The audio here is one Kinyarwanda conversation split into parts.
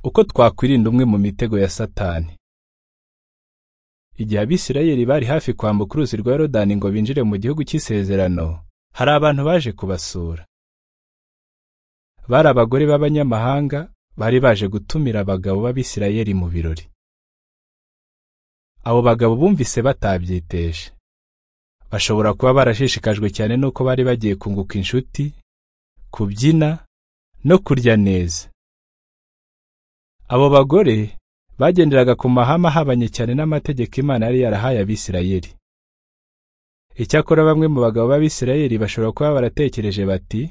Uko twakwirinda umwe mu mitego ya Satani. Igihe Abisirayeli bari hafi kwambuka uruzi rwa Yorodani ngo binjire mu gihugu cy'isezerano, hari abantu baje kubasura. Bari abagore b'abanyamahanga bari baje gutumira abagabo b'Abisirayeli mu birori. Abo bagabo bumvise batabyiteje. Bashobora kuba barashishikajwe cyane n'uko bari bagiye kunguka inshuti, kubyina no kurya neza. Abo bagore bagenderaga ku mahame ahabanye cyane n'amategeko Imana yari yarahaye Abisirayeli. Icyakora bamwe mu bagabo b'Abisirayeli bashobora kuba baratekereje bati,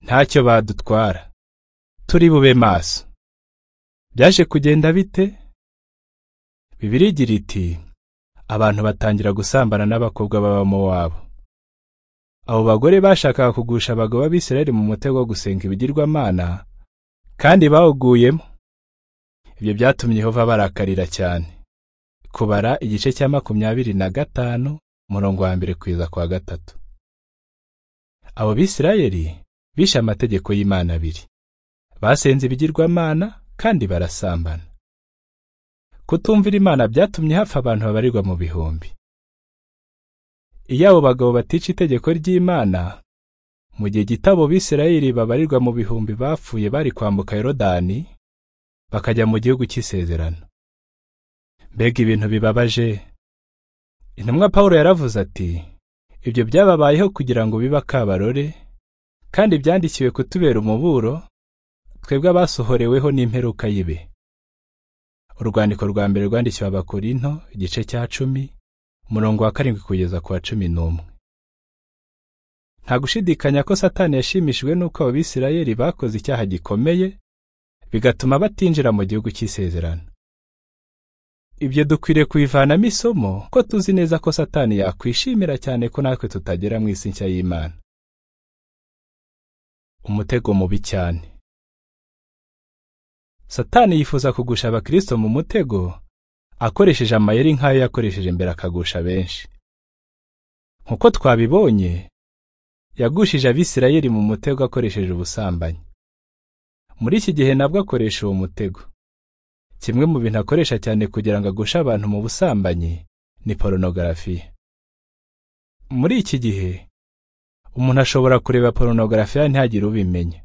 ntacyo badutwara, turi bube maso. Byaje kugenda bite? Bibiliya igira iti, abantu batangira gusambana n'abakobwa b'Abamowabu. Abo bagore bashakaga kugusha abagabo b'Abisirayeli mu mutego wo gusenga ibigirwamana, kandi bawuguyemo. Ibyo byatumye Yehova barakarira cyane. Kubara igice cya makumyabiri na gatanu umurongo wa mbere kugeza kwa gatatu. Abo Bisirayeli bishe amategeko y'Imana abiri. Basenze ibigirwamana kandi barasambana. Kutumvira Imana byatumye hapfa abantu babarirwa mu bihumbi. Iyo abo bagabo batica itegeko ry'Imana, mu gihe gito abo Bisirayeli babarirwa mu bihumbi bapfuye bari kwambuka Yorodani, bakajya mu gihugu cy'isezerano. Mbega ibintu bibabaje! Intumwa Pawulo yaravuze ati, ibyo byababayeho kugira ngo bibe akabarore, kandi byandikiwe kutubera umuburo, twebwe abasohoreweho n'imperuka y'ibe. Urwandiko rwa mbere rwandikiwe Abakorinto, igice cya cumi, umurongo wa karindwi kugeza ku wa cumi n'umwe. Nta gushidikanya ko Satani yashimishijwe n'uko abo Bisirayeli bakoze icyaha gikomeye, bigatuma batinjira mu gihugu cy'isezerano. Ibyo dukwiriye kubivanamo isomo ko tuzi neza ko Satani yakwishimira cyane ko natwe tutagera mu isi nshya y'Imana. Umutego mubi cyane. Satani yifuza kugusha abakristo mu mutego akoresheje amayeri nk'ayo yakoresheje mbere akagusha benshi. Nk'uko twabibonye, yagushije Abisirayeli mu mutego akoresheje ubusambanyi. Muri iki gihe nabwo akoresha uwo mutego. Kimwe mu bintu akoresha cyane kugira ngo agushe abantu mu busambanyi ni porunogarafiya. Muri iki gihe, umuntu ashobora kureba porunogarafiya ntihagire ubimenya.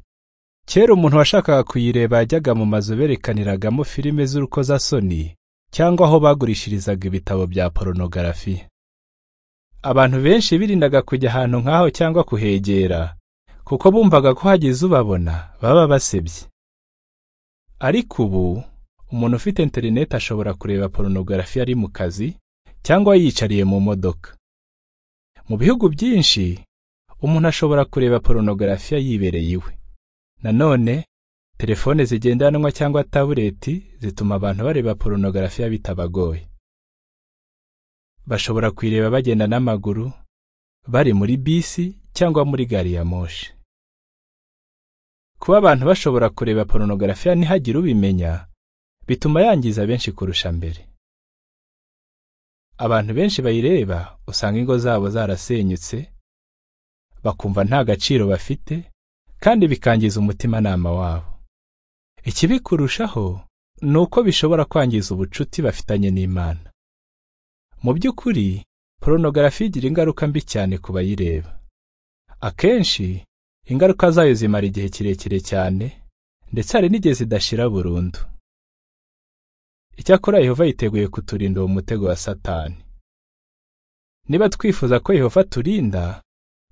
Kera umuntu washakaga kuyireba yajyaga mu mazu berekaniragamo filime z'urukozasoni cyangwa aho bagurishirizaga ibitabo bya porunogarafiya. Abantu benshi birindaga kujya ahantu nk'aho cyangwa kuhegera, kuko bumvaga ko hagize ubabona baba basebye. Ariko ubu, umuntu ufite interineti ashobora kureba porunogarafiya ari mu kazi cyangwa yiyicariye mu modoka. Mu bihugu byinshi, umuntu ashobora kureba porunogarafiya yibereye iwe. Nanone, telefone zigendanwa cyangwa tabureti zituma abantu bareba porunogarafiya bitabagoye. Bashobora kuyireba bagenda n'amaguru, bari muri bisi cyangwa muri gari ya moshi. Kuba abantu bashobora kureba porunogarafiya ntihagire ubimenya, bituma yangiza benshi kurusha mbere. Abantu benshi bayireba usanga ingo zabo zarasenyutse, bakumva nta gaciro bafite, kandi bikangiza umutimanama wabo. Ikibi kurushaho ni uko bishobora kwangiza ubucuti bafitanye n'Imana. Mu by'ukuri, porunogarafiya igira ingaruka mbi cyane ku bayireba. Akenshi, ingaruka zayo zimara igihe kirekire cyane, ndetse hari n'igihe zidashira burundu. Icyakora Yehova yiteguye kuturinda uwo mutego wa Satani. Niba twifuza ko Yehova aturinda,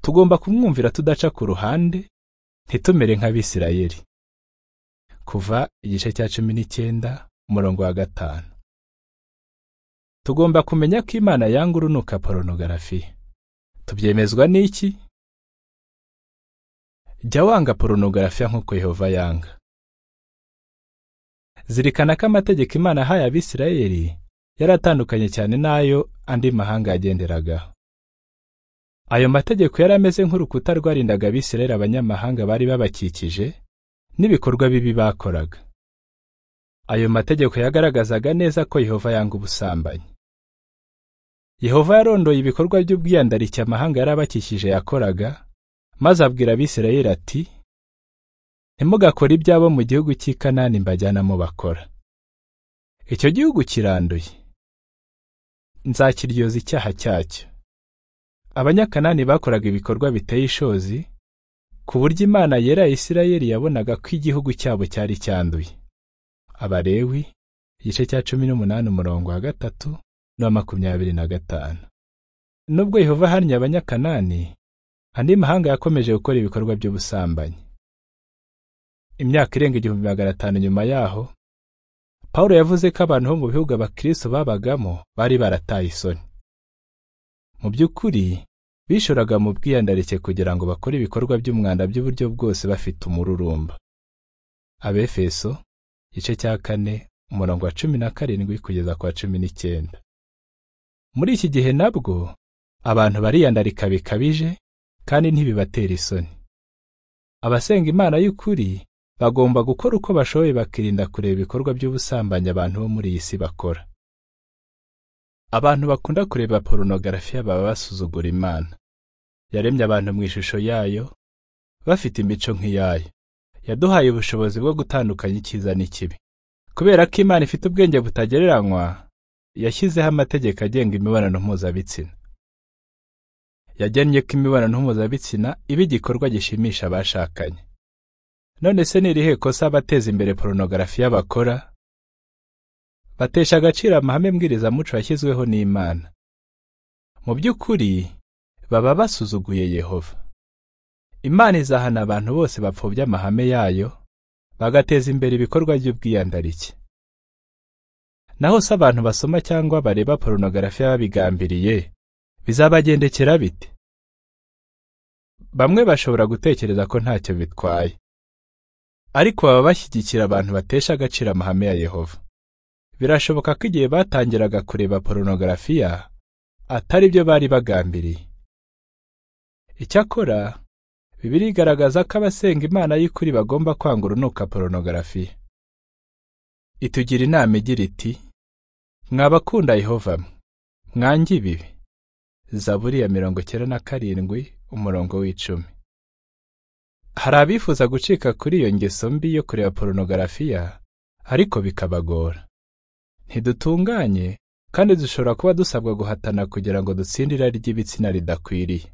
tugomba kumwumvira tudaca ku ruhande, ntitumere nk'Abisirayeli. Kuva igice cya cumi n'icyenda, umurongo wa gatanu. Tugomba kumenya ko Imana yanga urunuka porunogarafiya. Tubyemezwa n'iki? Jya wanga porunogarafiya nk'uko Yehova yanga. Zirikana ko amategeko Imana ahaye Abisirayeli yari atandukanye cyane n'ayo andi mahanga yagenderagaho. Ayo mategeko yari ameze nk'urukuta rwarindaga Abisirayeli abanyamahanga bari babakikije n'ibikorwa bibi bakoraga. Ayo mategeko yagaragazaga neza ko Yehova yanga ubusambanyi. Yehova yarondoye ibikorwa by'ubwiyandarike amahanga yari abakikije yakoraga, maze abwira Abisirayeli ati ntimugakore ibyabo mu gihugu cy'i kanani mbajyanamo bakora icyo gihugu kiranduye nzakiryoza icyaha cyacyo abanyakanani bakoraga ibikorwa biteye ishozi ku buryo imana yera ya isirayeli yabonaga ko igihugu cyabo cyari cyanduye abalewi igice cya cumi n'umunani umurongo wa gatatu n'uwa makumyabiri na gatanu nubwo yehova aharnya abanyakanani andi mahanga yakomeje gukora ibikorwa by'ubusambanyi imyaka irenga igihumbi magana atanu nyuma yaho Pawulo yavuze ko abantu bo mu bihugu abakristo babagamo bari barataye isoni mu by'ukuri bishoraga mu bwiyandarike kugira ngo bakore ibikorwa by'umwanda by'uburyo bwose bafite umururumba abefeso igice cya kane umurongo wa cumi na karindwi kugeza ku wa cumi n'icyenda muri iki gihe nabwo abantu bariyandarika bikabije kandi ntibibatera isoni abasenga imana y'ukuri bagomba gukora uko bashoboye bakirinda kureba ibikorwa by'ubusambanyi abantu bo muri iyi si bakora abantu bakunda kureba porunogarafiya baba basuzugura imana yaremye abantu mu ishusho yayo bafite imico nk'iyayo yaduhaye ubushobozi bwo gutandukanya icyiza n'ikibi kubera ko imana ifite ubwenge butagereranywa yashyizeho amategeko agenga imibonano mpuzabitsina yagennye ko imibonano mpuzabitsina iba igikorwa gishimisha abashakanye none se ni irihe kosa abateza imbere porunogarafiya bakora batesha agaciro amahame mbwirizamuco yashyizweho n'imana mu by'ukuri baba basuzuguye yehova imana izahana abantu bose bapfobya amahame yayo bagateza imbere ibikorwa by'ubwiyandarike naho se abantu basoma cyangwa bareba porunogarafiya babigambiriye bizabagendekera bite bamwe bashobora gutekereza ko ntacyo bitwaye ariko baba bashyigikira abantu batesha agaciro amahame ya yehova birashoboka ko igihe batangiraga kureba porunogarafiya atari byo bari bagambiriye icyakora bibiri igaragaza ko abasenga imana y'ukuri bagomba kwanga urunuka porunogarafiya itugira inama igira iti mwabakunda yehova mwange ibibi zaburi ya mirongo icyenda na karindwi umurongo w'icumi hari abifuza gucika kuri iyo ngeso mbi yo kureba porunogarafiya ariko bikabagora ntidutunganye kandi dushobora kuba dusabwa guhatana kugira ngo dutsinde irari ry'ibitsina ridakwiriye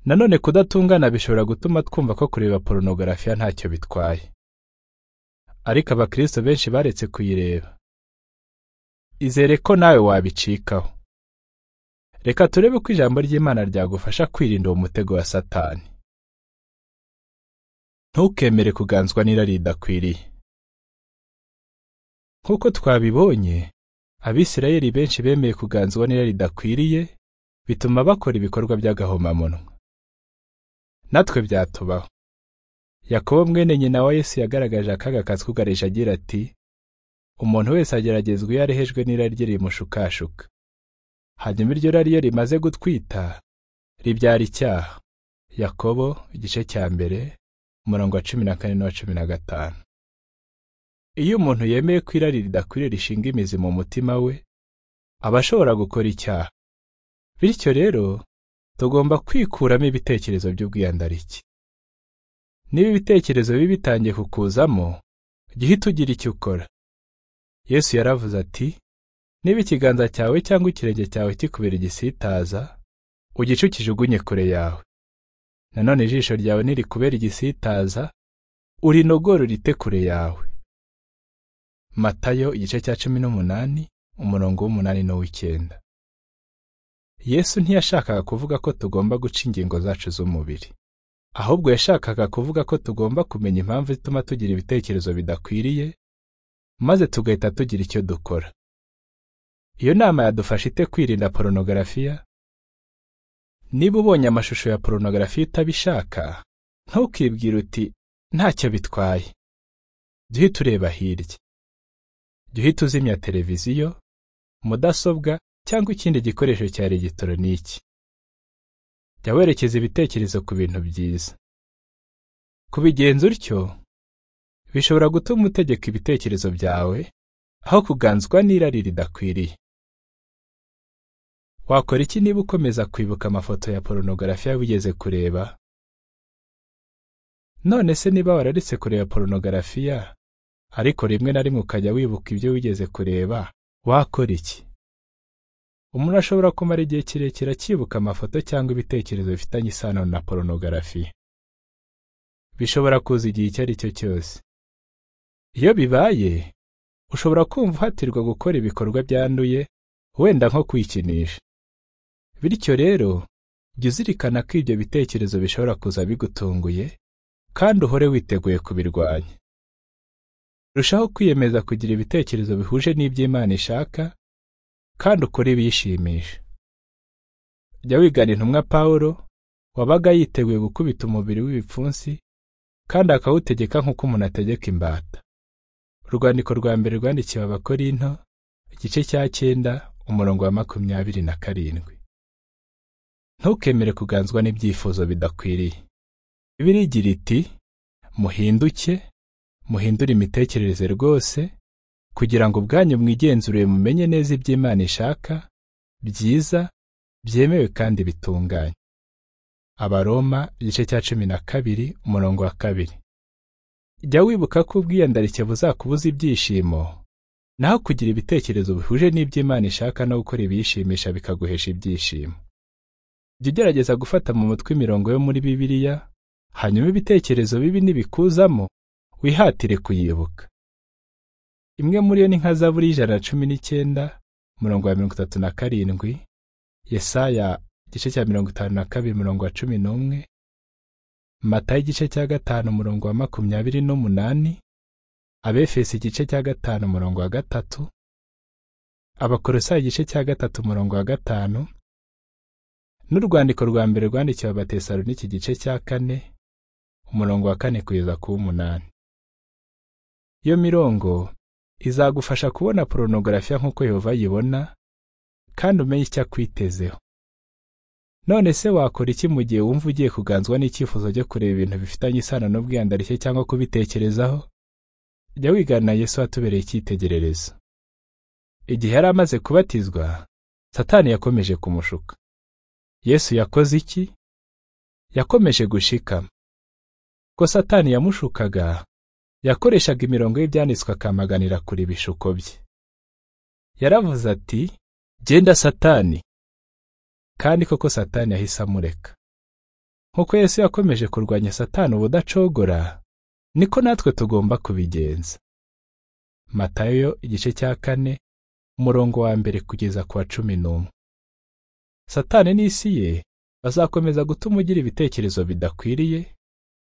nanone kudatungana bishobora gutuma twumva ko kureba porunogarafiya ntacyo bitwaye ariko abakristo benshi baretse kuyireba izere ko nawe wabicikaho reka turebe ko ijambo ry'imana ryagufasha kwirinda uwo mutego wa satani ntukemere kuganzwa n'irari ridakwiriye nk'uko twabibonye abisirayeli benshi bemeye kuganzwa n'irari ridakwiriye bituma bakora ibikorwa by'agahomamunwa natwe byatubaho yakobo mwene nyina wa yesu yagaragaje akaga katwugarije agira ati umuntu wese ageragezwa iyo arehejwe n'irari rye rimushukashuka hanyuma iryo rari iyo rimaze gutwita ribyara icyaha yakobo igice cya mbere umurongo wa cumi na kane n'uwa cumi na gatanu iyo umuntu yemeye ko irari ridakwiriye rishinga imizi mu mutima we aba ashobora gukora icyaha bityo rero tugomba kwikuramo ibitekerezo by'ubwiyandarike niba ibitekerezo bibi bitangiye kukuzamo jya uhita ugira icyo ukora yesu yaravuze ati niba ikiganza cyawe cyangwa ikirenge cyawe kikubera igisitaza ugice ukijugunye kure yawe nanone ijisho ryawe nirikubera igisitaza urinogore urite kure yawe matayo igice cya cumi n'umunani umurongo w'umunani n'uw'icyenda yesu ntiyashakaga kuvuga ko tugomba guca ingingo zacu z'umubiri ahubwo yashakaga kuvuga ko tugomba kumenya impamvu ituma tugira ibitekerezo bidakwiriye maze tugahita tugira icyo dukora iyo nama yadufasha ite kwirinda porunogarafiya niba ubonye amashusho ya porunogarafiya utabishaka ntukibwire uti ntacyo bitwaye jya uhita ureba hirya jya uhita uzimya televiziyo mudasobwa cyangwa ikindi gikoresho cya elegitoroniki jya werekeza ibitekerezo ku bintu byiza kubigenza utyo bishobora gutuma utegeka ibitekerezo byawe aho kuganzwa n'irari ridakwiriye wakora iki niba ukomeza kwibuka amafoto ya porunogarafiya wigeze kureba none se niba wararetse kureba porunogarafiya ariko rimwe na rimwe ukajya wibuka ibyo wigeze kureba wakora iki umuntu ashobora kumara igihe kirekire akibuka amafoto cyangwa ibitekerezo bifitanye isano na porunogarafiya bishobora kuza igihe icyo ari cyo cyose iyo bibaye ushobora kumva uhatirwa gukora ibikorwa byanduye wenda nko kwikinisha bityo rero jya uzirikana ko ibyo bitekerezo bishobora kuza bigutunguye kandi uhore witeguye kubirwanya rushaho kwiyemeza kugira ibitekerezo bihuje n'ibyo Imana ishaka kandi ukore ibiyishimisha jya wigana intumwa Pawulo wabaga yiteguye gukubita umubiri w'ibipfunsi kandi akawutegeka nk'uko umuntu ategeka imbata urwandiko rwa mbere rwandikiwe abakorinto igice cya cyenda umurongo wa makumyabiri na karindwi ntukemere kuganzwa n'ibyifuzo bidakwiriye bibiliya igira iti muhinduke muhindure imitekerereze rwose kugira ngo ubwanyu mwigenzurire mumenye neza ibyo Imana ishaka byiza byemewe kandi bitunganye abaroma igice cya cumi na kabiri umurongo wa kabiri jya wibuka ko ubwiyandarike buzakubuza ibyishimo naho kugira ibitekerezo bihuje n'ibyo Imana ishaka no gukora ibiyishimisha bikaguhesha ibyishimo jya ugerageza gufata mu mutwe imirongo yo muri bibiliya hanyuma ibitekerezo bibi nibikuzamo wihatire kuyibuka imwe muri yo ni nka zaburi y'ijana na cumi n'icyenda umurongo wa mirongo itatu na karindwi yesaya igice cya mirongo itanu na kabiri umurongo wa cumi n'umwe matayo igice cya gatanu umurongo wa makumyabiri n'umunani abefesi igice cya gatanu umurongo wa gatatu abakorosayi igice cya gatatu umurongo wa gatanu n'urwandiko rwa mbere rwandikiwe abatesaloniki igice cya kane umurongo wa kane kugeza ku w'umunani iyo mirongo izagufasha kubona porunogarafiya nk'uko yehova ayibona kandi umenye icyo akwitezeho none se wakora iki mu gihe wumva ugiye kuganzwa n'icyifuzo cyo kureba ibintu bifitanye isano n'ubwiyandarike cyangwa kubitekerezaho jya wigana yesu watubereye icyitegererezo igihe yari amaze kubatizwa satani yakomeje kumushuka yesu yakoze iki yakomeje gushikama ko satani yamushukaga yakoreshaga imirongo y'ibyanditswe akamaganira kure ibishuko bye yaravuze ati genda satani kandi koko satani yahise amureka nk'uko yesu yakomeje kurwanya satani ubudacogora niko natwe tugomba kubigenza matayo igice cya kane umurongo wa mbere kugeza ku wa cumi n'umwe satani n'isi ye bazakomeza gutuma ugira ibitekerezo bidakwiriye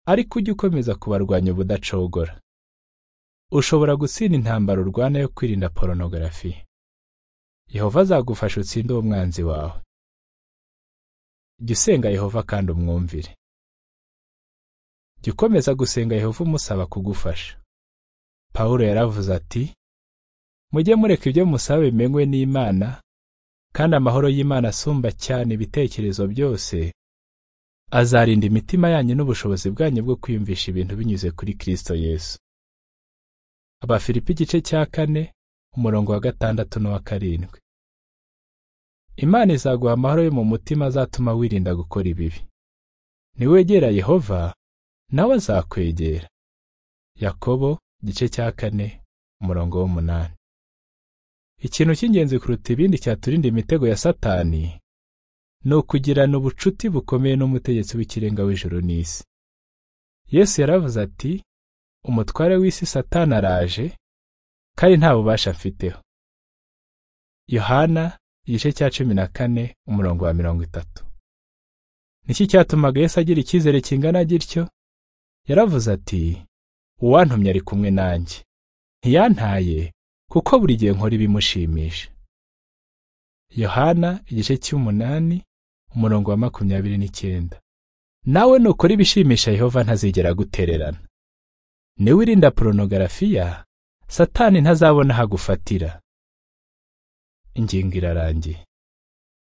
ariko ujye ukomeza kubarwanya ubudacogora ushobora gutsinda intambara urwana yo kwirinda porunogarafiya yehova azagufasha utsinde uwo mwanzi wawe jya usenga yehova kandi umwumvire jya ukomeza gusenga yehova umusaba kugufasha pawulo yaravuze ati mujye mureka ibyo musaba bimenywe n'imana kandi amahoro y'imana asumba cyane ibitekerezo byose azarinda imitima yanyu n'ubushobozi bwanyu bwo kwiyumvisha ibintu binyuze kuri Kristo Yesu. Abafilipi igice cya kane umurongo wa gatandatu n'uwa karindwi. Imana izaguha amahoro yo mu mutima azatuma wirinda gukora ibibi. Niwegera Yehova nawe azakwegera. Yakobo igice cya kane umurongo w'umunani. Ikintu cy'ingenzi kuruta ibindi cyaturinda imitego ya Satani ni ukugirana ubucuti bukomeye n'umutegetsi w'ikirenga w'ijuru n'isi yesu yaravuze ati umutware w'isi satani araje kandi nta bubasha mfiteho yohana igice cya cumi na kane umurongo wa mirongo itatu niki cyatumaga yesu agira icyizere kingana gityo yaravuze ati uwantumye ari kumwe nanjye ntiyantaye kuko buri gihe nkora ibimushimisha yohana igice cy'umunani umurongo wa makumyabiri n'icyenda nawe nukora ibishimisha yehova ntazigera gutererana niwe irinda porunogarafiya satani ntazabona aho agufatira ingingo irarangiye